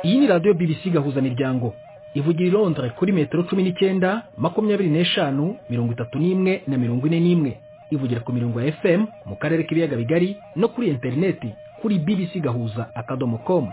iyi ni radiyo bbc gahuzamiryango ivugira i londres kuri metero cumi n'icyenda makumyabiri n'eshanu mirongo itatu n'imwe na mirongo ine n'imwe ivugira ku mirongo ya fm mu karere k'ibiyaga bigari no kuri interineti kuri bbc gahuza akadomo com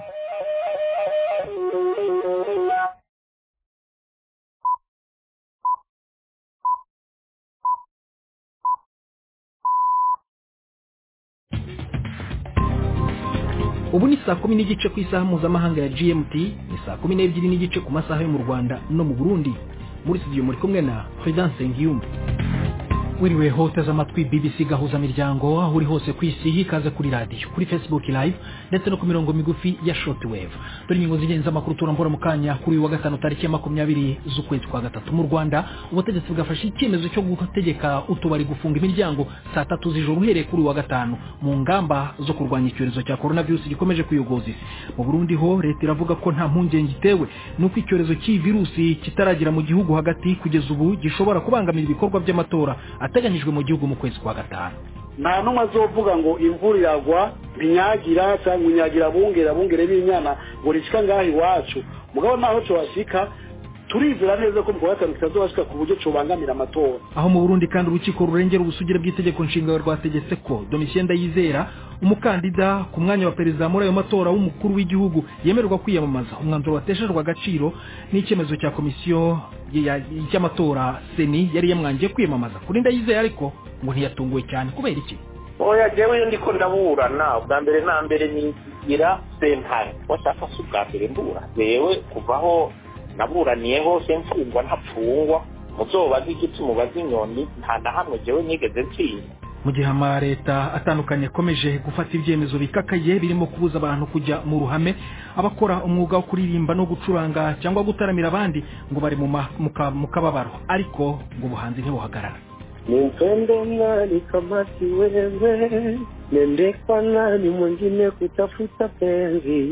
ubu ni saa kumi n'igice ku isaha mpuzamahanga ya gmt ni saa kumi n'ebyiri n'igice ku masaha yo mu rwanda no mu burundi muri studio muri kumwe na prudence ngiyumva wiriwe hoteza amatwi bbc gahuza miryango aho uri hose ku isi hikaze kuri radiyo kuri facebook live ndetse no ku mirongo migufi ya shortwave dore ingingo z'ingenzi amakuru turambura mu kanya kuri uyu wa gatanu tariki ya makumyabiri z'ukwezi kwa gatatu mu rwanda ubutegetsi bwafashe icyemezo cyo gutegeka utubari gufunga imiryango saa tatu z'ijoro uhereye kuri uyu wa gatanu mu ngamba zo kurwanya icyorezo cya coronavirus gikomeje kuyogoza isi mu burundi ho leta iravuga ko nta mpungenge itewe n'uko icyorezo cy'iyi virusi kitaragera mu gihugu hagati kugeza ubu gishobora kubangamira ibikorwa by'amatora ateganyijwe mu gihugu mu kwezi kwa gatanu nta n'umwe azovuga ngo imvura iragwa binyagira cyangwa inyagira bungera bungere b'inyana ngo rishika ngaha iwacu mugabo naho cyohashika turizera neza ko mu kwa gatanu kitazobashika ku buryo cobangamira amatora aho mu burundi kandi urukiko rurengera ubusugire bw'itegeko nshinga rwategetse ko domitien ndayizera umukandida ku mwanya wa perezida muri ayo matora w'umukuru w'igihugu yemererwa kwiyamamaza umwanzuro wateshejwe agaciro n'icyemezo cya komisiyo y'amatora seni yari yamwangiye kwiyamamaza kuri ndayizera ariko ngo ntiyatunguwe cyane kubera iki oya jewe ndiko ndaburana ubwa mbere na mbere nigira sentare washaka si ubwa mbere mbura jewe kuvaho naburaniye hose mfungwa ntapfungwa muzobaze igiti mubaze inyoni nta na hamwe jewe nigeze nsinda mu gihe amaleta atandukanye akomeje gufata ibyemezo bikakaye birimo kubuza abantu kujya mu ruhame abakora umwuga wo kuririmba no gucuranga cyangwa gutaramira abandi ngo bari mu kababaro ariko ngo ubuhanzi ntibuhagarara Nimpende nani kama si wewe, nende kwa nani mwingine kutafuta penzi,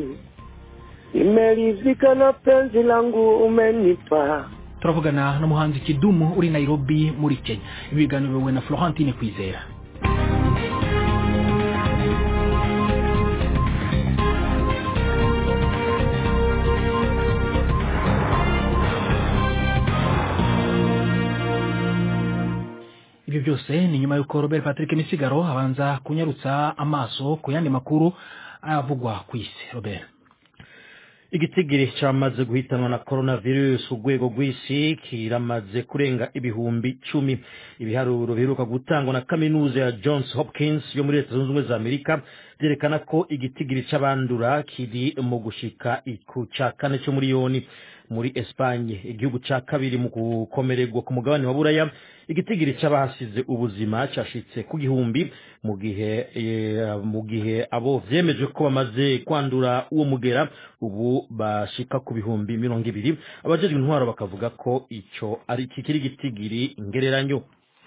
nimeridhika na penzi langu umenipa. turavugana n'umuhanzi kidumu uri nairobi muri kenya ibi biganiro biyobowe na florentine kwizera ibyo byose ni nyuma y'uko robert patrick misigaro abanza kunyarutsa amaso ku yandi makuru avugwa ku isi robert igitigiri cyamaze guhitanwa na coronavirus urwego rw'isi kiramaze kurenga ibihumbi cumi ibiharuro biheruka gutangwa na kaminuza ya johns hopkins yo muri leta zunze ubumwe za amerika byerekana ko igitigiri cy'abandura kiri mu gushika ku cya kane cyo miliyoni muri espanye igihugu cya kabiri mu gukomererwa ku mugabane wa buraya igitigiri cy'abahasize ubuzima cyashitse ku gihumbi mu gihe mu gihe abo vyemeje ko bamaze kwandura uwo mugera ubu bashika ku bihumbi mirongo ibiri abajejwe intwaro bakavuga ko ico ari kikiri gitigiri ngereranyo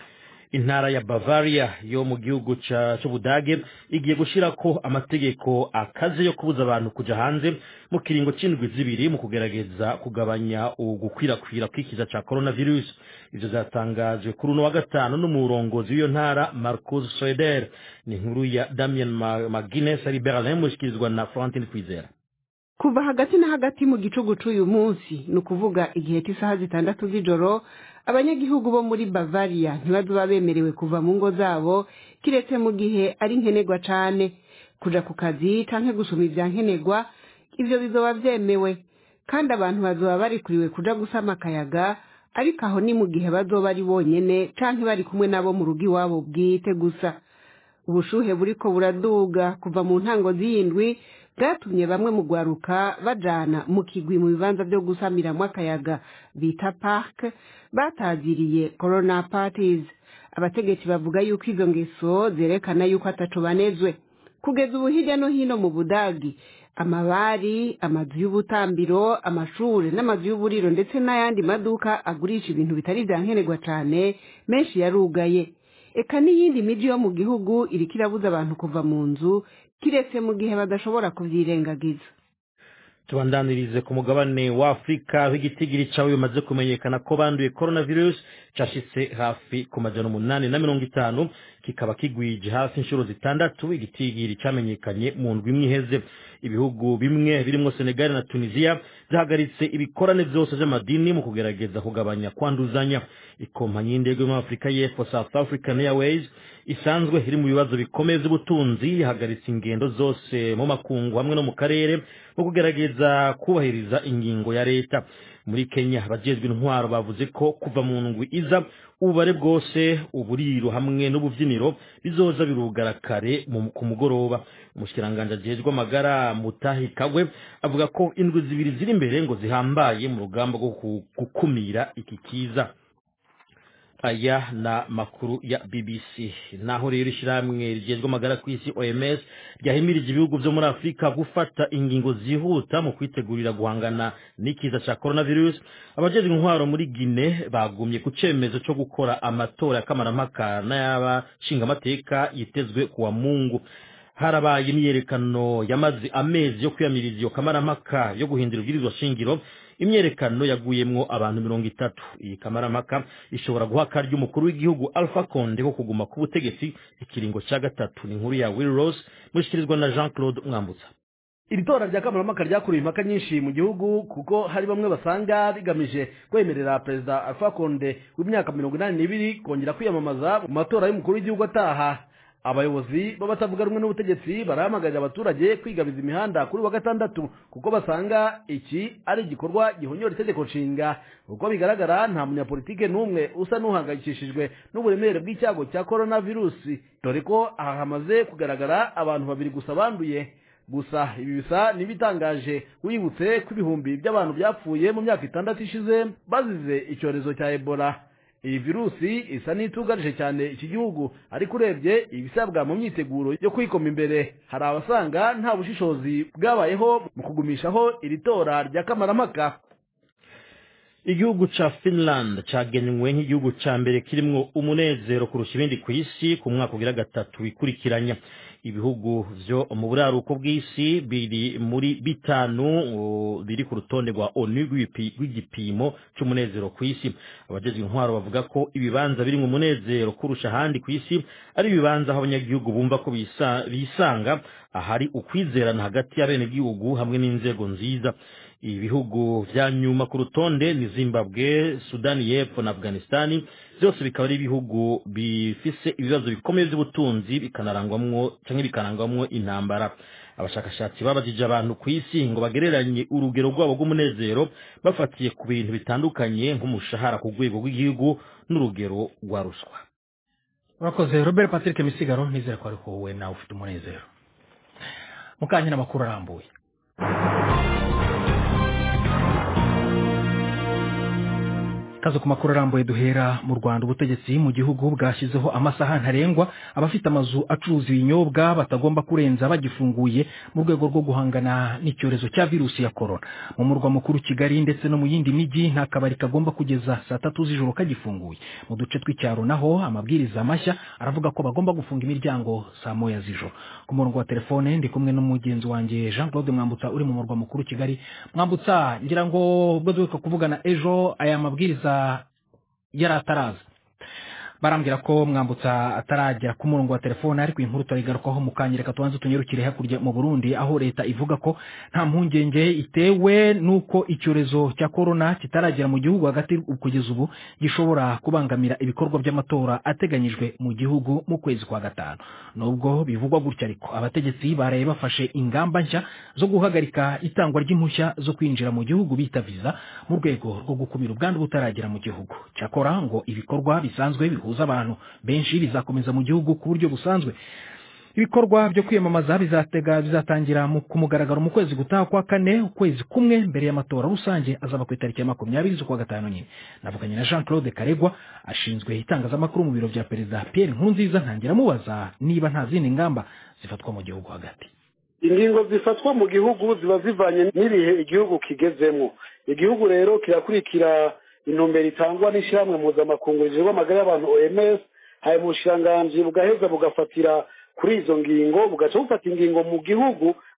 intara ya bavaria yo mu gihugu cy'ubudage igiye gushyirako amategeko akaze yo kubuza abantu kuja hanze mu kiringo c'indwi zibiri mu kugerageza kugabanya ugukwirakwira kw'ikiza ca coronavirus ivyo zatangajwe kuri uno wa gatanu n'umurongozi w'iyo ntara marcus soeder ni inkuru ya damien magines ari berlin mushikirizwa na florentine kwizera kuva hagati na hagati mu gicugu c'uyu munsi ni ukuvuga igihe cy'isaha zitandatu z'ijoro abanyagihugu bo muri bavaria ntibazoba bemerewe kuva mu ngo zabo kiretse mu gihe ari nkenerwa cane kuja ku kazi canke gusoma ivya nkenerwa ivyo bizoba vyemewe kandi abantu bazoba barikuriwe kuja gusama akayaga ariko aho ni mu gihe bazoba ari bonyene canke bari kumwe nabo mu rugo iwabo bwite gusa ubushuhe buriko buraduga kuva mu ntango z'iyindwi bwatumye bamwe mu gwaruka bajana mu kigwi mu bibanza vyo gusamiramwo akayaga bita park bataziriye corona parties abategetsi bavuga yuko izo ngeso zerekana yuko ataco banezwe kugeza ubu hirya no hino mu budagi amabari amazu y'ubutambiro amashure n'amazu y'uburiro ndetse n'ayandi maduka agurisha ibintu bitari vya nkenerwa cane menshi yarugaye eka n'iyindi miji yo mu gihugu iriko irabuza abantu kuva mu nzu kiretse mu gihe badashobora kuvyirengagiza tubandanirize ku mugabane wa afurika aho igitigiri cawe bimaze kumenyekana ko banduye coronavirus cashitse hafi ku majana umunani na mirongo itanu kikaba kigwije hafi inshuro zitandatu igitigiri camenyekanye mu ndwi imwe iheze ibihugu bimwe birimo senegali na tunisiya byahagaritse ibikorane byose by'amadini mu kugerageza kugabanya kwanduzanya ikompanyi y'indege yo muri afurika y'epfo south african airways isanzwe iri mu bibazo bikomeye by'ubutunzi yahagaritse ingendo zose mu makungu hamwe no mu karere mu kugerageza kubahiriza ingingo ya leta muri kenya abajejwe intwaro bavuze ko kuva mu ndwi iza ububare bwose uburiro hamwe n'ububyiniro bizoza birugara kare mu- ku mugoroba umushikiranganji ajejwe amagara mutahi kagwe avuga ko indwi zibiri ziri imbere ngo zihambaye mu rugamba rwo ku- gukumira iki kiza aya na makuru ya BBC naho rero ishyirahamwe rigezwe amagara ku isi OMS ryahimirije ibihugu byo muri Afurika gufata ingingo zihuta mu kwitegurira guhangana n'ikiza cya coronavirus abajejwe intwaro muri Guinea bagumye ku cemezo cyo gukora amatora ya kamarampaka n'ay'abashingamateka yitezwe kuwa Mungu harabaye imyerekano yamaze amezi yo kwiyamiriza iyo kamarampaka yo guhindura ibwirizwa shingiro imyerekano yaguyemwo abantu mirongo itatu iyi kamarampaka ishobora guha akaryo umukuru w'igihugu alpha konde ko kuguma ku butegetsi ikiringo cya gatatu ni inkuru ya will rose mushikirizwa na jean claude mwambutsa iri tora rya kamarampaka ryakuruye impaka nyinshi mu gihugu kuko hari bamwe basanga rigamije kwemerera perezida alpha konde w'imyaka mirongo inani n'ibiri kongera kwiyamamaza mu matora y'umukuru w'igihugu ataha abayobozi b'abatavuga rumwe n'ubutegetsi barahamagarira abaturage kwigabiza imihanda kuri wa gatandatu kuko basanga iki ari igikorwa gihonyora itegeko nshinga uko bigaragara nta munyapolitike n'umwe usa n'uhangayikishijwe n'uburemere bw'icyago cya korona virusi dore ko aha hamaze kugaragara abantu babiri gusa banduye gusa ibi bisa n'ibitangaje wibutse ko ibihumbi by'abantu byapfuye mu myaka itandatu ishize bazize icyorezo cya ebola iyi virusi isa n'itugarije cyane iki gihugu ariko urebye ibisabwa mu myiteguro yo kwikoma imbere hari abasanga nta bushishozi bwabayeho mu kugumishaho iri tora rya kamarampaka igihugu ca finland cagenywe nk'igihugu ca mbere kirimwo umunezero kurusha ibindi ku isi ku mwaka ugira gatatu wikurikiranya ibihugu vyo mu buraruko bw'isi biri muri bitanu uh, biri ku rutonde rwa onu rw'ipi- rw'igipimo c'umunezero ku isi abajejwe intwaro bavuga ko ibibanza birimwo umunezero kurusha ahandi ku isi ari ibibanza aho abanyagihugu bumva ko bisa- bisanga ahari ukwizerana hagati y'abenegihugu hamwe n'inzego nziza ibihugu vya nyuma ku rutonde ni zimbabwe sudani y'epfo na afghanistani byose bikaba ari ibihugu bifise ibibazo bikomeye by'ubutunzi bikanarangwamwo canke bikanarangwamwo intambara abashakashatsi babajije abantu ku isi ngo bagereranye urugero rwabo rw'umunezero bafatiye ku bintu bitandukanye nk'umushahara ku rwego rw'igihugu n'urugero rwa ruswa urakoze robert patrick misigaro nizere ko ariko wowe nawe ufite umunezero mukanya n'amakuru arambuye kazo ku makuru arambuye duhera mu rwanda ubutegetsi mu gihugu bwashyizeho amasaha ntarengwa abafite amazu acuruza ibinyobwa batagomba kurenza bagifunguye mu rwego rwo guhangana n'icyorezo cya virusi ya korona mu murwa mukuru kigali ndetse no mu yindi mijyi nta kabari kagomba kugeza saa tatu z'ijoro kagifunguye mu duce tw'icyaro naho amabwiriza mashya aravuga ko bagomba gufunga imiryango saa moya z'ijoro ku murongo wa telefone ndi kumwe n'umugenzi wanjye jean claude mwambutsa uri mu murwa mukuru kigali mwambutsa ngira ngo ubwo duheruka kuvugana ejo aya mabwiriza yari ataraza barambwira ko mwambutsa ataragera ku murongo wa telefone ariko inkuru turayigarukaho mu kanya reka tubanze tunyarukire hakurya mu burundi aho leta ivuga ko nta mpungenge itewe n'uko icyorezo cya korona kitaragera mu gihugu hagati kugeza ubu gishobora kubangamira ibikorwa by'amatora ateganyijwe mu gihugu mu kwezi kwa gatanu nubwo bivugwa gutya ariko abategetsi baraye bafashe ingamba nshya zo guhagarika itangwa ry'impushya zo kwinjira mu gihugu bita viza mu rwego rwo gukumira ubwandu butaragera mu gihugu cyakora ngo ibikorwa bisanzwe bihuza abantu benshi bizakomeza mu gihugu ku buryo busanzwe ibikorwa byo kwiyamamaza bizatega bizatangira mu- ku mugaragaro mu kwezi gutaha kwa kane ukwezi kumwe mbere y'amatora rusange azaba ku itariki ya makumyabiri z'ukwa gatanu nyine navuganye na jean claude karegwa ashinzwe itangazamakuru mu biro bya perezida pierre nkurunziza ntangira amubaza niba nta zindi ngamba zifatwa mu gihugu hagati ingingo zifatwa mu gihugu ziba zivanye n'ibihe igihugu kigezemo igihugu rero kirakurikira intumbero itangwa n'ishyirahamwe mpuzamakungu rijejwe amagara y'abantu oms hari mu bushiranganji bugaheza bugafatira kuri izo ngingo bugaca bufata ingingo mu gihugu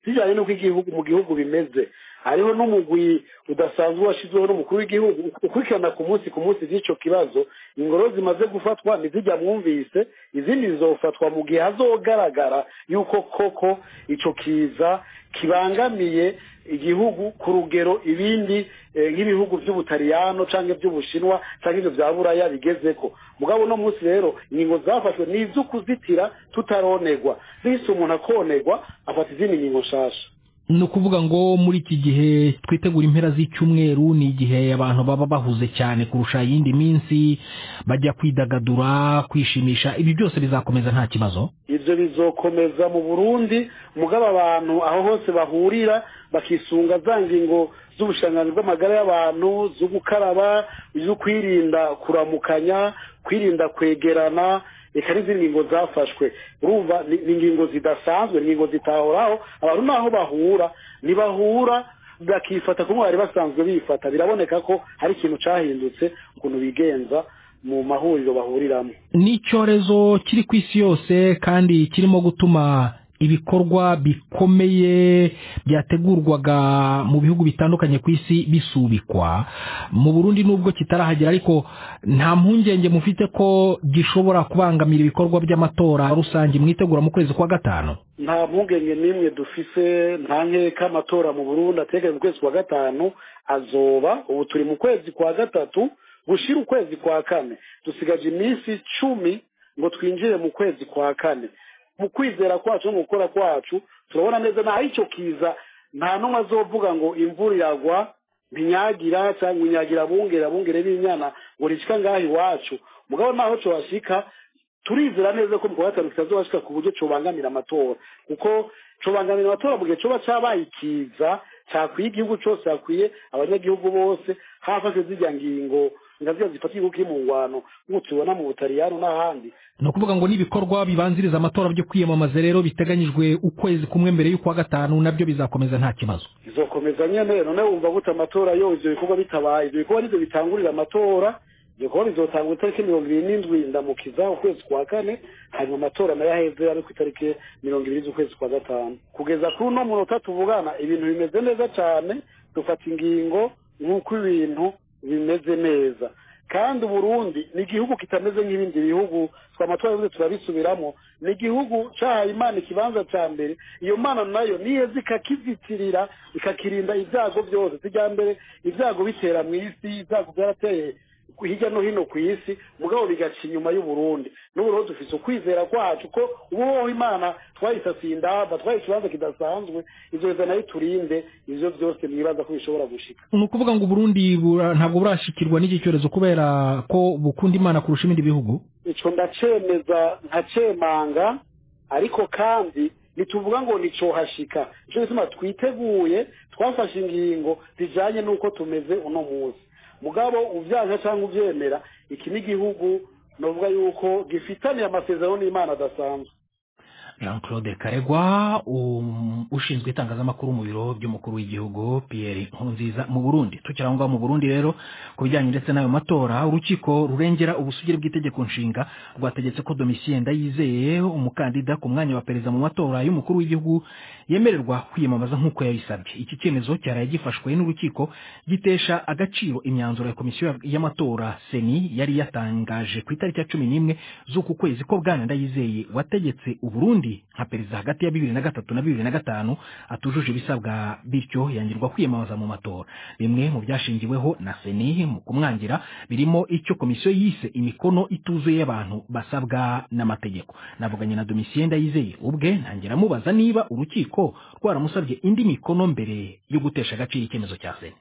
zijyanye n'uko igihugu mu gihugu bimeze hariho n'umugwi udasanzwe washyizweho n'umukuru w'igihugu ukurikirana ku munsi ku munsi z'icyo kibazo ingoro zimaze gufatwa ntizijya mwumvise izindi zizofatwa mu gihe hazogaragara yuko koko icyo kiza kibangamiye igihugu ku rugero ibindi nk'ibihugu by'ubutaliyano cyangwa iby'ubushinwa cyangwa ibyo bya buraya bigeze ko mugabo uno munsi rero ingingo zafashwe ni izo kuzitira tutaronegwa bise umuntu akonegwa afata izindi ngingo nshasha ni ukuvuga ngo muri iki gihe twitegura impera z'icyumweru ni igihe abantu baba bahuze cyane kurusha iyindi minsi bajya kwidagadura kwishimisha ibi byose bizakomeza nta kibazo ibyo bizokomeza mu burundi mugabo abantu aho hose bahurira bakisunga za ngingo z'ubushanganzi bw'amagara y'abantu zo gukaraba zo kwirinda kuramukanya kwirinda kwegerana reka n'izindi ngingo zafashwe urumva ni ingingo zidasanzwe ni ingingo zitahoraho abantu naho bahura ntibahura bakifata kumwe bari basanzwe bifata biraboneka ko hari ikintu cyahindutse ukuntu bigenza mu mahuriro bahuriramo ni icyorezo kiri ku isi yose kandi kirimo gutuma ibikorwa bikomeye byategurwaga mu bihugu bitandukanye ku isi bisubikwa mu burundi nubwo kitarahagera ariko nta mpungenge mufite ko gishobora kubangamira ibikorwa by'amatora rusange mwitegura mu kwezi kwa gatanu nta mpungenge n'imwe dufise nta nkeka amatora mu burundi ateganya mu kwezi kwa gatanu azoba ubu turi mu kwezi kwa gatatu gushira ukwezi kwa kane dusigaje iminsi cumi ngo twinjire mu kwezi kwa kane mu kwizera kwacu no mu gukora kwacu turabona neza nta icyo kiza nta n'umwe azovuga ngo imvura iragwa ntinyagira cyangwa inyagira bungere bungere n'inyana ngo rishika ngaho iwacu mugabo naho cohashika turizera neza ko mu kwa gatanu kitazobashika ku buryo cobangamira amatora kuko cobangamira amatora mu gihe coba cabaye ikiza cakwiye igihugu cose hakwiye abanyagihugu bose hafashwe zirya ngingo ngazira zifata igihugu kiri mu ngwano nk'uko tubona mu butaliyano n'ahandi ni ukuvuga ngo n'ibikorwa bibanziriza amatora byo kwiyamamaza rero biteganyijwe ukwezi kumwe mbere y'ukwa gatanu nabyo bizakomeza nta kibazo bizokomeza nyene none wumva gute amatora yo ivyo bikorwa bitabaye ivyo bikorwa nivyo bitangurira amatora ivyo bikorwa bizotangura itariki mirongo ibiri n'indwi ndamukiza ukwezi kwa kane hanyuma amatora nayo aheze ari ku itariki mirongo ibiri z'ukwezi kwa gatanu kugeza kuri uno munota tuvugana ibintu bimeze neza cane dufata ingingo nk'uko ibintu bimeze neza kandi uburundi ni igihugu kitameze nk'ibindi bihugu twamatora yose turabisubiramo ni igihugu cyahaye imana ikibanza cya mbere iyo mana nayo niyeza ikakizitirira ikakirinda ibyago byose sijya mbere ibyago bitera mu isi ibyago byarateye hirya no hino ku isi mugabo bigaca inyuma y'uburundi n'uburundi dufite ukwizera kwacu ko ubuhoho imana twayisasiye indamba twaye ikibanza kidasanzwe ibyo biza nayo turinde ibyo byose mwibaza ko bishobora gushika ni ukuvuga ngo uburundi ntabwo burashikirwa n'iki cyorezo kubera ko bukunda imana kurusha ibindi bihugu icyo ndacemeza nkacemanga ariko kandi ntituvuga ngo nicohashika nicyo gituma twiteguye twafashe ingingo zijyanye n'uko tumeze uno munsi mugabo ubyaje cyangwa ubyemera iki ni igihugu navuga yuko gifitaniye amasezerano n'imana adasanzwe jean claude karegwa ushinzwe itangazamakuru mu biro by'umukuru w'igihugu pierre nkurunziza mu burundi tukiri aho ngaho mu burundi rero ku bijyanye ndetse n'ayo matora urukiko rurengera ubusugire bw'itegeko nshinga rwategetse ko domitien ndayizeye umukandida ku mwanya wa perezida mu matora y'umukuru w'igihugu yemererwa kwiyamamaza nk'uko yabisabye iki cyemezo cyaraye gifashwe n'urukiko gitesha agaciro imyanzuro ya komisiyo y'amatora seni yari yatangaje ku itariki ya cumi n'imwe z'uku kwezi ko bwana ndayizeye wategetse uburundi nka perezida hagati ya bibiri na gatatu na bibiri na gatanu atujuje ibisabwa bityo yangirwa kwiyamamaza mu matora bimwe mu byashingiweho na seni mu kumwangira birimo icyo komisiyo yise imikono ituzuye y'abantu basabwa n'amategeko navuganye na domitien ndayizeye ubwe ntangira amubaza niba urukiko rwaramusabye indi mikono mbere yo gutesha agaciro icyemezo cya seni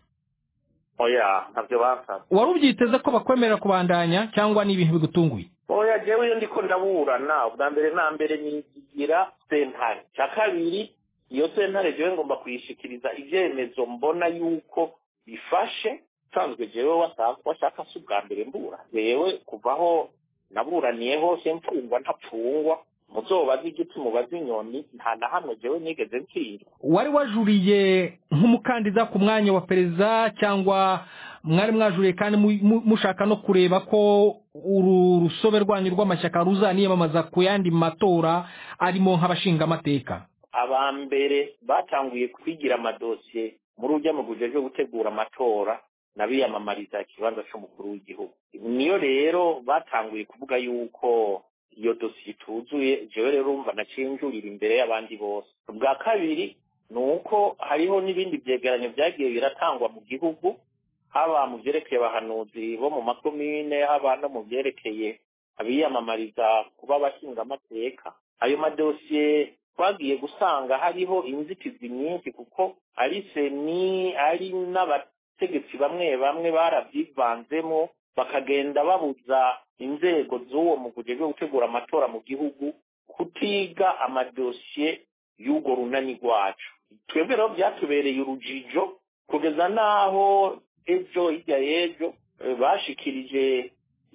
oya ntabyo basabye wari ubyiteze ko bakwemerera kubandanya cyangwa ni ibintu bigutunguye oya jewe iyo ndiko ndaburana ubwa mbere na mbere nizigira sentare cya kabiri iyo sentare jewe ngomba kuyishikiriza ibyemezo mbona yuko bifashe nsanzwe jewe washaka si ubwa mbere mbura jewe kuvaho naburaniye hose mfungwa ntapfungwa muzobaze igiti mubaze inyoni nta na hamwe jewe nigeze ntsindwa wari wajuriye nk'umukandida ku mwanya wa perezida cyangwa mwari mwajuriye kandi mushaka no kureba ko uru rusobe rwanyu rw'amashyaka ruzaniyamamaza ku yandi matora arimo nk'abashingamateka aba mbere batanguye kwigira amadosiye muri ujya mu bujejwe gutegura amatora n'abiyamamariza ikibanza cy'umukuru w'igihugu niyo rero batanguye kuvuga yuko iyo dosiye ituzuye jewe rero urumva nacinjurira imbere y'abandi bose ubwa kabiri ni uko hariho n'ibindi byegeranyo byagiye biratangwa mu gihugu haba mu byerekeye abahanuzi bo mu makomine haba no mu byerekeye abiyamamariza kuba abashingamateka ayo madosiye twagiye gusanga hariho inzitizi nyinshi kuko ari seni ari n'abategetsi bamwe bamwe barabyivanzemo bakagenda babuza inzego z'uwo mu bwo gutegura amatora mu gihugu kutiga amadosiye y'urwo runani rwacu twebwe rero byatubereye urujijo kugeza n'aho ejo hirya y'ejo bashikirije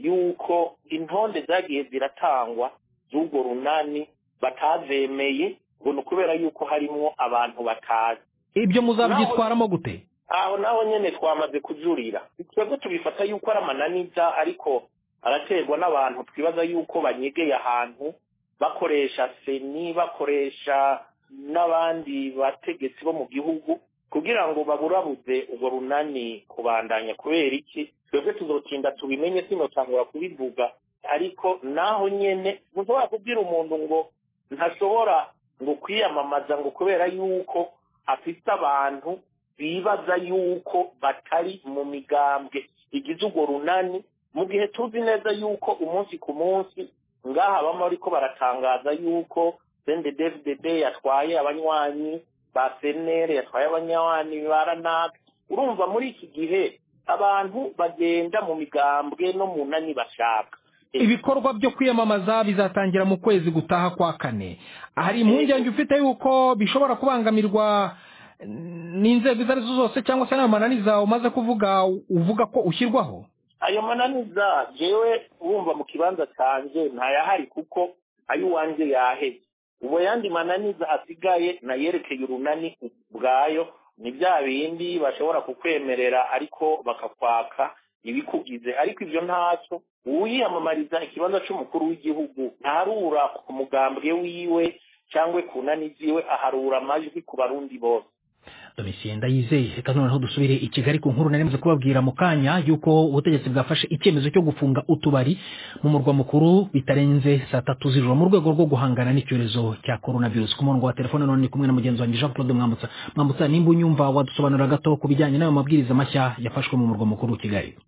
yuko intonde zagiye ziratangwa z'urwo runani batazemeye ngo ni ukubera yuko harimo abantu batazi ibyo muzabyitwaramo gute aho naho nyine twamaze kujurira twebwe tubifata yuko ari amananiza ariko araterwa n'abantu twibaza yuko banyegeye ahantu bakoresha seni bakoresha n'abandi bategetsi bo mu gihugu kugira ngo baburabuze urwo runani kubandanya kubera iki twebwe tuzotinda tubimenye sinotangura kubivuga ariko naho nyene ntushobora kubwira umuntu ngo ntashobora ngo kwiyamamaza ngo kubera yuko afite abantu bibaza yuko batari mu migambwe igize urwo runani mu gihe tuzi neza yuko umunsi ku munsi ngaha bama bariko baratangaza yuko cndfdd yatwaye abanywanyi ba senere yatwaye abanywanyi ba ranaka urumva muri iki gihe abantu bagenda mu migambwe no mu nani bashaka ibikorwa byo kwiyamamaza bizatangira mu kwezi gutaha kwa kane hari impungenge ufite yuko bishobora kubangamirwa n'inzego izo arizo zose cyangwa se n'ayo mananiza umaze kuvuga uvuga ko ushyirwaho ayo mananiza jewe wumva mu kibanza cyanjye ntayahari kuko ayo uwanjye yaheze ubu yandi mananiza asigaye nayerekeye urunani ubwayo ni bya bindi bashobora kukwemerera ariko bakakwaka ibikugize ariko ibyo ntacyo uwiyamamariza ikibanza cy'umukuru w'igihugu ntarura ku mugambwe wiwe cyangwa ku nani ziwe aharura amajwi ku barundi bose domitien ndayizeye reka noneho dusubire i kigali ku nkuru nari kubabwira mu kanya y'uko ubutegetsi bwafashe icyemezo cyo gufunga utubari mu murwa mukuru bitarenze saa tatu z'ijoro mu rwego rwo guhangana n'icyorezo cya korona virusi ku murongo wa telefone none ni kumwe na mugenzi wanjye jean claude mwambutsa mwambutsa nimba unyumva wadusobanurira gato ku bijyanye n'ayo mabwiriza mashya yafashwe mu murwa mukuru kigali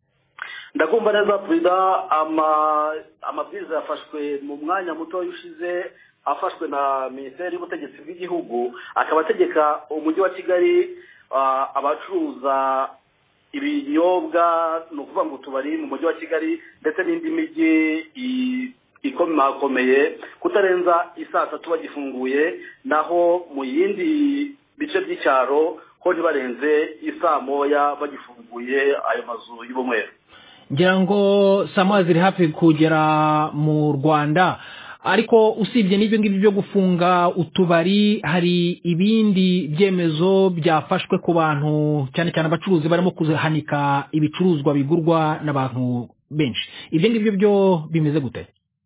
ndakumva neza perezida amabwiriza yafashwe mu mwanya muto ushize afashwe na minisiteri y'ubutegetsi bw'igihugu akaba ategeka umujyi wa kigali abacuruza ibinyobwa ni ukuvuga ngo utubari mu mujyi wa kigali ndetse n'indi mijyi ikomakomeye kutarenza isaa tatu bagifunguye naho mu yindi bice by'icyaro ho ntibarenze isaa moya bagifunguye ayo mazu y'ubumweru ngira ngo saa moya ziri hafi kugera mu rwanda ariko usibye n'ibyo ngibyo byo gufunga utubari hari ibindi byemezo byafashwe ku bantu cyane cyane abacuruzi barimo kuhanika ibicuruzwa bigurwa n'abantu benshi ibyo ngibyo byo bimeze gute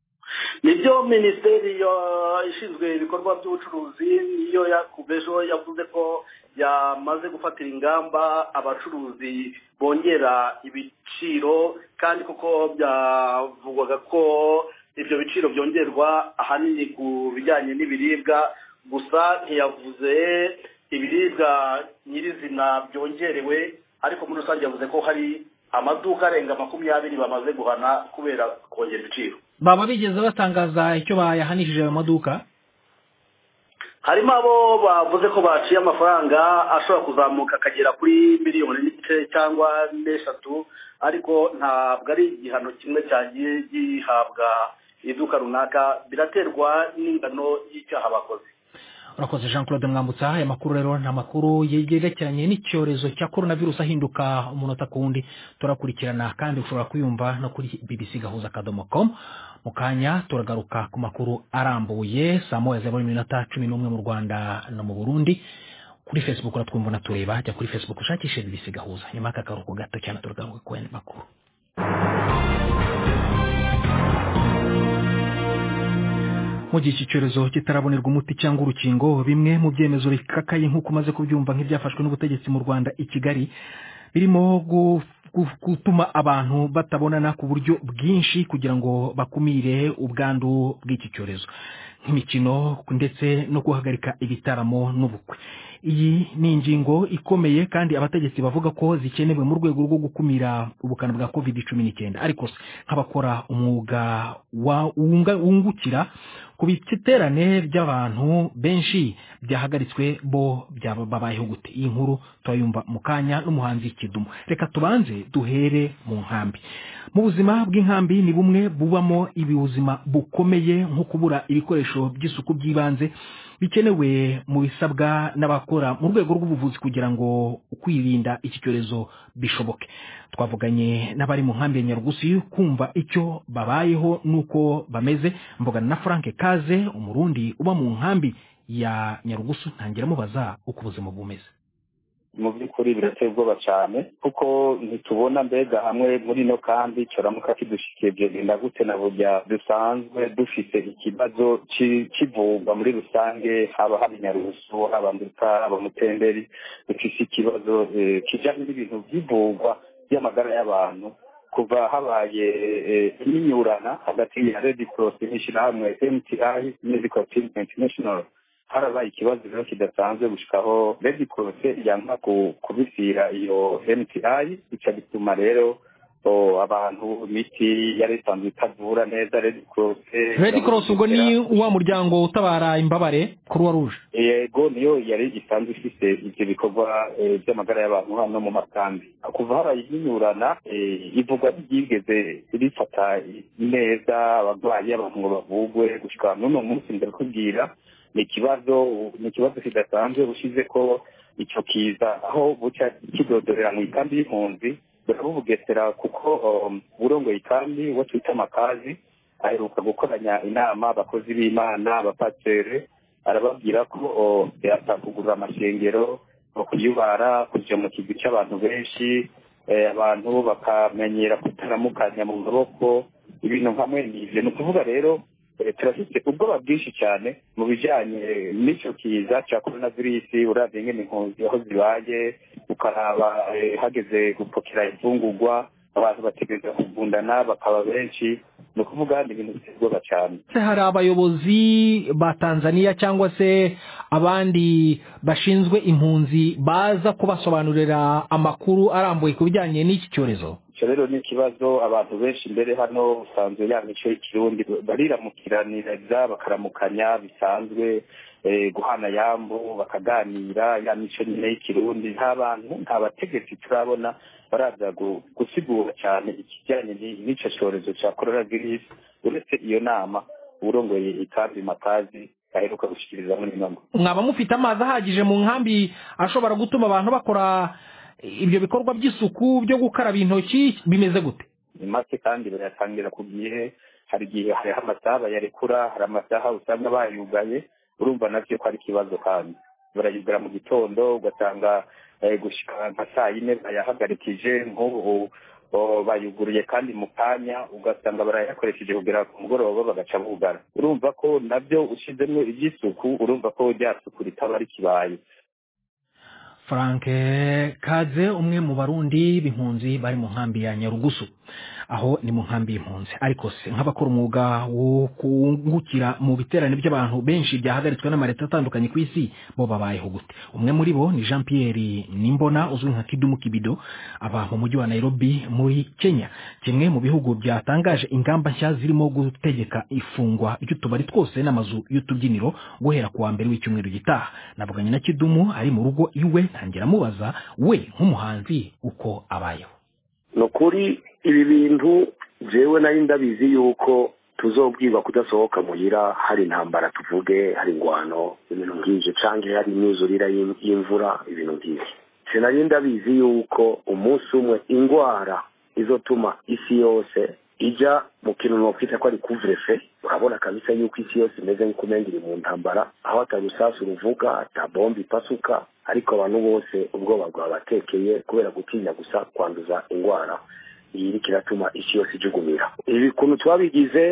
nibyo minisiteri ishinzwe ibikorwa by'ubucuruzi niyo ejo yavuze ko yamaze gufatira ingamba abacuruzi bongera ibiciro kandi kuko byavugwaga ko ibyo biciro byongerwa ahanini ku bijyanye n'ibiribwa gusa ntiyavuze ibiribwa nyirizina byongerewe ariko muri rusange yavuze ko hari amaduka arenga makumyabiri bamaze guhana kubera kongera ibiciro baba bigeze batangaza icyo bayahanishije ayo maduka harimo abo bavuze ko baciye amafaranga ashobora kuzamuka akagera kuri miliyoni n'igice cyangwa n'eshatu ariko ntabwo ari igihano kimwe cyagiye gihabwa iduka runaka biraterwa n'ingano y'icyaha bakoze urakoze jean claude mwambutsa aya makuru rero ni amakuru yegerekeranye n'icyorezo cya korona virusi ahinduka umunota ku wundi turakurikirana kandi ushobora kuyumva no kuri bbc gahuza akadomo com mu kanya turagaruka ku makuru arambuye saa moya za buri minota cumi n'umwe mu rwanda no mu burundi kuri facebook uratwumva unatureba jya kuri facebook ushakishe bbc gahuza nyuma y'aka karuhuko gato cyane turagaruka ku yandi makuru mu gihe iki cyorezo kitarabonerwa umuti cyangwa urukingo bimwe mu byemezo bikakaye nk'uko umaze kubyumva nk'ibyafashwe n'ubutegetsi mu rwanda i kigali birimo gu- gu- gutuma abantu batabonana ku buryo bwinshi kugira ngo bakumire ubwandu bw'iki cyorezo nk'imikino ndetse no guhagarika ibitaramo n'ubukwe iyi ni ingingo ikomeye kandi abategetsi bavuga ko zikenewe mu rwego rwo gukumira ubukana bwa covid cumi n'icyenda ariko se nk'abakora umwuga wa- wunga- wungukira ku biterane by'abantu benshi byahagaritswe bo byaba babayeho gute iyi nkuru turayumva mu kanya n'umuhanzi kidumu reka tubanze duhere mu nkambi mu buzima bw'inkambi ni bumwe bubamo ibibuzima bukomeye nko kubura ibikoresho by'isuku by'ibanze bikenewe mu bisabwa n'abakora mu rwego rw'ubuvuzi kugira ngo kwirinda iki cyorezo bishoboke twavuganye n'abari mu nkambi ya nyarugusi kumva icyo babayeho n'uko bameze mbogana na frank kaze umurundi uba mu nkambi ya nyarugusu ntangira mubaza uko ubuzima bumeze mu by'ukuri birateye ubwoba cyane kuko ntitubona mbega hamwe muri ino kandi cyoramuka kidushikiye byagenda gute na burya dusanzwe dufite ikibazo ci- c'ivumba muri rusange haba haba inyarusu haba nduta haba mutenderi dufise ikibazo eh, kijanye n'ibintu by'ivugwa by'amagara y'abantu kuva habaye eh, imyinyurana hagati ya red cross n'ishyirahamwe mti medical team international harabaye ikibazo rero kidasanzwe gushikaho red cross yanka ku- kubisira iyo mti bica bituma rero o, abantu imiti yari isanzwe itavura neza red cross red cross ubwo ni wa muryango utabara imbabare croix rouge yego niyo yari isanzwe ifite ibyo bikorwa eh, by'amagara y'abantu hano mu makambi kuva habaye imyinyurana eh, ivugwa ryigeze rifata neza abarwayi abantu ngo bavugwe gushika n'uno munsi ndakubwira ni ikibazo ni ikibazo kidasanzwe ushize ko icyo kiza aho buca kidodorera mu ikambi y'impunzi burabubugesera kuko um, urongoye ikambi wo twita amakazi aheruka gukoranya inama abakozi b'imana abapasiteri arababwira ko o, yatakugurura amashengero kuyubara kuja mu kigwi c'abantu benshi eh, abantu bakamenyera kutaramukanya mu maboko ibintu nkamwe n'ivyo ni ukuvuga rero eh, turafite ubwoba bwinshi cyane mu bijanye n'ico kiza ca coronavirus uravye ingene impunzi aho zibaye ukaraba eh, hageze gupokera imfungurwa abantu bategereza kugundana bakaba benshi ni ukuvuga ni ibintu biteye ubwoba cyane se hari abayobozi ba tanzania cyangwa se abandi bashinzwe impunzi baza kubasobanurira amakuru arambuye ku bijyanye n'iki cyorezo icyo rero ni ikibazo abantu benshi mbere hano usanzwe ya mico y'ikirundi bariramukiraniriza bakaramukanya bisanzwe eh, guhana yambu bakaganira ya mico nyine y'ikirundi nta bantu nta bategetsi turabona baraza gu- gusigura cyane ikijyanye ni- n'ico cyorezo cya coronavirus uretse iyo nama urongoye ikambi makazi aheruka gushikiriza muri ino mwaba mufite amazi ahagije mu nkambi ashobora gutuma abantu bakora ibyo bikorwa by'isuku byo gukaraba intoki bimeze gute ni make kandi barayatangira ku gihe hari igihe hariho amasaha bayarekura hari amasaha usanga bayugaye urumva navyo ko ari ikibazo kandi barayugara mu gitondo ugasanga eh, gushika nka saa yine bayahagarikije nk'ubu o, bayuguruye kandi mu kanya ugasanga barayakoresheje kugera ku mugoroba bagaca bugara urumva ko navyo ushizemwo ivy'isuku urumva ko rya suku ritaba rikibaye frank kaze umwe mu barundi b'impunzi bari mu nkambi ya nyarugusu aho ni mu nkambi y'impunzi ariko se nk'abakora umwuga wo kungukira mu biterane by'abantu benshi byahagaritswe n'amaleta atandukanye ku isi bo babayeho gute umwe muri bo ni jean pierre nimbona uzwi nka kidumu kibido aba mu mujyi wa nairobi muri kenya kimwe mu bihugu byatangaje ingamba nshya zirimo gutegeka ifungwa ry'utubari twose n'amazu y'utubyiniro guhera ku wa mbere w'icyumweru gitaha navuganye na kidumu ari mu rugo iwe ntangira amubaza we nk'umuhanzi uko abayeho ni ukuri ibi bintu jewe nari ndabizi yuko tuzobwirwa kudasohoka muhira hari intambara tuvuge hari ingwano ibintu nk'ivyo canke hari imyuzurira y'im- y'imvura ibintu nk'ivyo sinari ndabizi yuko umunsi umwe ingwara izotuma isi yose ija mu kintu nokwita ko ari kuvrefe urabona kabisa yuko isi yose imeze nk'uko umenga iri mu ntambara aho atarusasu ruvuga ata bombe ipasuka ariko abantu bose ubwoba bwabatekeye kubera gutinya gusa kwanduza ingwara iyi iriko iratuma isi yose ijugumira ibi kuntu twabigize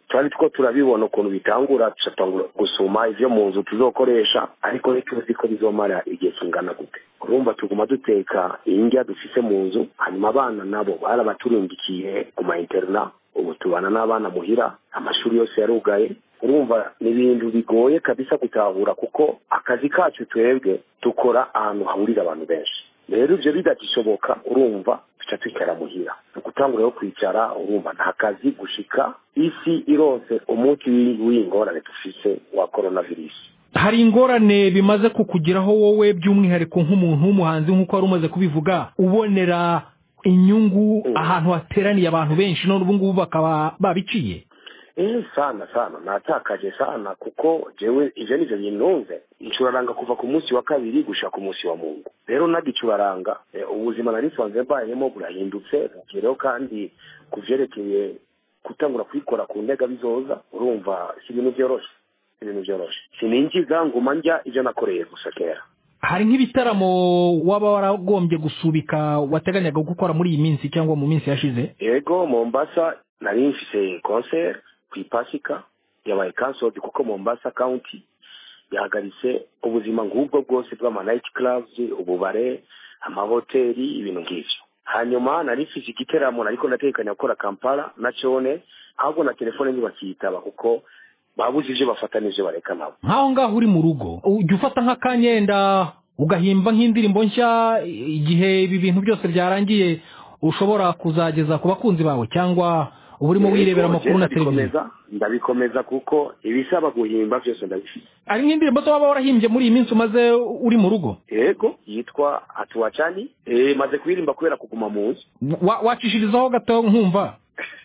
twari two turabibona ukuntu bitangura tugatangura gusuma ivyo mu nzu tuzokoresha ariko ntituzi ko bizomara igihe kingana gute urumva tuguma duteka indya dufise mu nzu hanyuma abana nabo barabaturungikiye ku ma interna ubu tubana n'abana muhira amashuri yose yarugaye urumva ni ibintu bigoye kabisa gutahura kuko akazi kacu twebwe dukora ahantu hahurira abantu benshi rero ivyo bidagishoboka urumva tuca twicara muhira ni ugutangura yo kwicara urumva nta kazi gushika isi ironse umunsi w'ingorane dufise wa coronavirus hari ingorane bimaze kukugeraho wowe by'umwihariko nk'umuntu w'umuhanzi nk'uko wari umaze kubivuga ubonera inyungu ahantu hateraniye abantu benshi none ubu ngubu bakaba babiciye eh sana sana natakaje sana kuko jewe ivyo nivyo bintunze ncuraranga kuva ku munsi wa kabiri gushika ku munsi wa mungu rero nagicuraranga eh, ubuzima nari nsanzwe mbayemo burahindutse bugereho kandi ku vyerekeye gutangura kwikora ku ntega bizoza urumva si ibintu vyoroshe si ibintu vyoroshe sininjiza nguma njya ivyo nakoreye gusa kera hari nk'ibitaramo waba waragombye gusubika wateganyaga gukora muri iyi minsi cyangwa mu minsi yashize yego mombasa nari mfise concert kw'ipasika yabaye cancelled kuko mombasa county yahagaritse ubuzima nk'ubwo bwose bw'ama night clubs ububare amahoteli ibintu nk'ivyo hanyuma nari mfise igiteramo nariko ndatekanya gukora kampala na cone ahubwo na telefone ntibakiyitaba kuko babuze ivyo bafata n'ivyo bareka nabo nk'aho ngaho uri mu rugo ujya ufata nk'akanyenda ugahimba nk'indirimbo nshya igihe ibi bintu byose byarangiye ushobora kuzageza ku bakunzi bawe cyangwa uba urimo wirebera amakuru na televiziyo ndabikomeza ndabikomeza kuko ibisaba guhimba byose ndabifite hari nk'indirimbo zo waba warahimbye muri iyi minsi umaze uri mu rugo yego yitwa hatuwachani eh maze kuyirimba kubera kuguma mu nzu Wa- wacishirizaho gato nkumva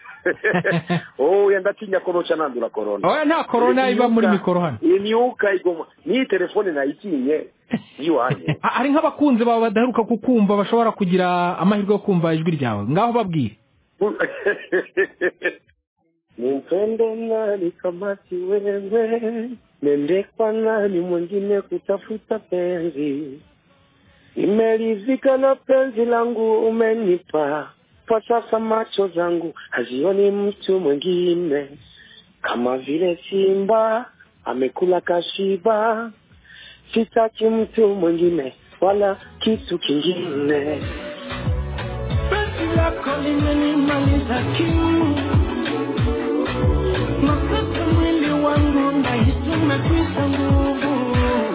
oh ndatinya ko noca nandura corona oya nta korona iba muri mikoro hano imyuka igoma n'iyi telefone nayitinye yiwanye Ha- hari nk'abakunzi bawe badaheruka kukumva bashobora kugira amahirwe yo kumva ijwi ryawe ngaho babwire Nimpende nani kama si wewe, nende kwa nani mwingine kutafuta penzi. Nimeridhika na penzi langu umenipa, kwa sasa macho zangu hazioni mtu mwingine, kama vile simba amekula kashiba. Sitaki mtu mwingine wala kitu kingine. Penzi lako limenimaliza kiu Nakata mwili wangu nahisi umekwisha nguvu.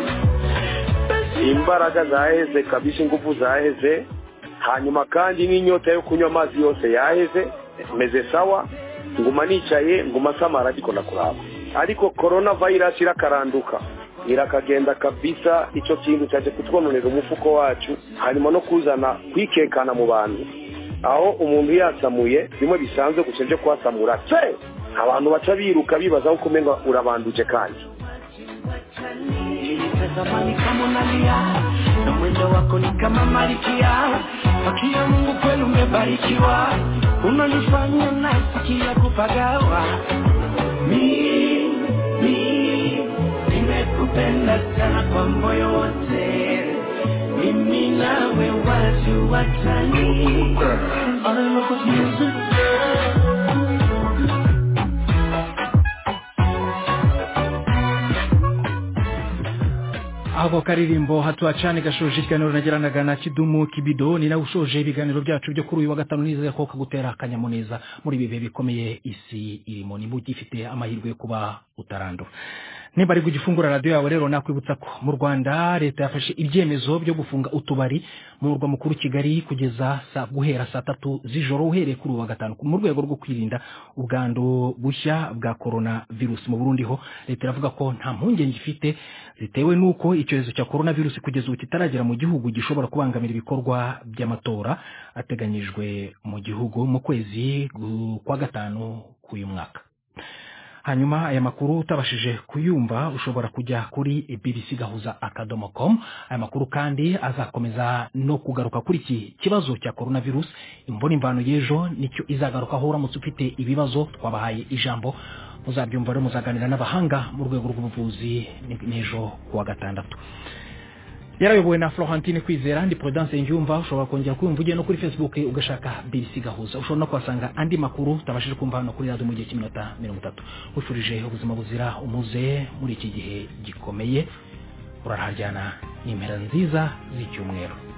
imbaraga zaheze kabisa ingufu zaheze hanyuma kandi n'inyota yo kunywa amazi yose yaheze meze sawa nguma nicaye nguma samara ariko ndakuraba ariko corona virus irakaranduka irakagenda kabisa ico kintu cyaje kutwononera umufuko wacu hanyuma no kuzana kwikekana mu bantu aho umuntu yasamuye bimwe bisanzwe gusa byo kwasamura se abantu baca biruka bibaza ko umenga urabanduje kandi Nilitazama ni kama unalia na mwendo wako ni kama malikia. Akia Mungu kweli umebarikiwa, unanifanya nasikia kupagawa. Mi, mi, nimekupenda sana kwa moyo wote, mimi nawe watu watani. All I love is music. ako karirimbo hatuwacane gashoje ikiganiro nagiranaga na kidumu kibido ni nawe ushoje ibiganiro byacu byo kuri uyu wa gatanu nizeye ko kagutera akanyamuneza muri ibi bihe bikomeye isi irimo niba ugifite amahirwe yo kuba utarandura niba ari kugifungura radiyo yawe rero nakwibutsa ko mu rwanda leta yafashe ibyemezo byo gufunga utubari mu murwa mukuru kigali kugeza saa guhera saa tatu z'ijoro uhereye kuri uyu wa gatanu mu rwego rwo kwirinda ubwandu bushya bwa korona virusi mu burundi ho leta iravuga ko nta mpungenge ifite zitewe n'uko icyorezo cya korona virusi kugeza ubu kitaragera mu gihugu gishobora kubangamira ibikorwa by'amatora ateganyijwe mu gihugu mu kwezi gu- kwa gatanu k'uyu mwaka hanyuma aya makuru utabashije kuyumva ushobora kujya kuri bbc gahuza akadomo com aya makuru kandi azakomeza no kugaruka kuri iki kibazo cya coronavirus imbona imvano y'ejo nicyo izagarukaho uramutse ufite ibibazo twabahaye ijambo muzabyumva rero muzaganira n'abahanga mu rwego rw'ubuvuzi ni- n'ejo kuwa gatandatu yarayobowe na florentine kwizera ndi prudence njyumva ushobora kongera kumva ugiye no kuri facebook ugashaka bbc gahuza ushobora no kuhasanga andi makuru utabashije kumva hano kuri radiyo mu gihe cy'iminota mirongo itatu wifurije ubuzima buzira umuze muri iki gihe gikomeye uraharyana n'impera nziza z'icyumweru